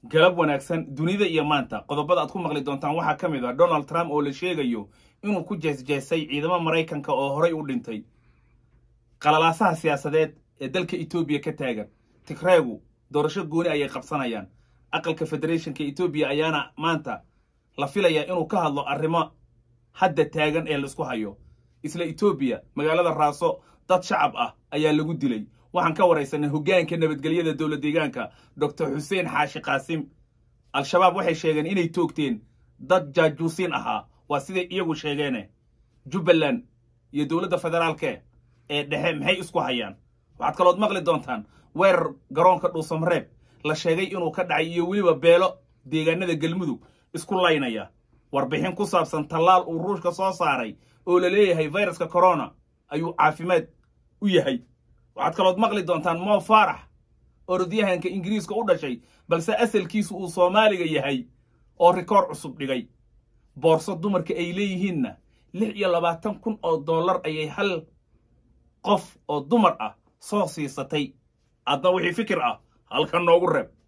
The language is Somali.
galab wanaagsan dunida iyo maanta qodobada aad ku maqli doontaan waxaa ka mid ah donald trump oo la sheegayo inuu ku jeesjeesay ciidamo maraykanka oo horay u dhintay qalalaasaha siyaasadeed ee dalka etoobiya ka taagan tigreegu doorasho gooni ayay qabsanayaan aqalka federeeshinka etoobiya ayaana maanta la filayaa inuu ka hadlo arrimo hadda taagan ee laisku hayo isla etoobiya magaalada raaso dad shacab ah ayaa lagu dilay waxaan ka waraysanay hoggaanka nabadgelyada dowlad deegaanka doctor xuseen xaashi qaasim al-shabaab waxay sheegeen inay toogteen dad jaajuusiin ahaa waa siday iyagu sheegeene jubbaland iyo dowladda federaalke ee dhexe maxay isku hayaan waxaad kalood maqli doontaan weerar garoonka dhuusamareeb la sheegay inuu ka dhacay iyo weliba beelo deegaanada galmudug isku laynaya warbixin ku saabsan tallaal uu ruushka soo saaray oo la leeyahay fayraska corona ayuu caafimaad u yahay waxaad kalood maqli doontaan moo faarax orodyahanka ingiriiska u dhashay balse asalkiisu uu soomaaliga yahay oo rikoor cusub dhigay boorso dumarka ay leeyihiinna lix iyo labaatan kun oo dollar ayay hal qof oo dumar ah soo siisatay adna wixii fikir ah halkan noogu reeb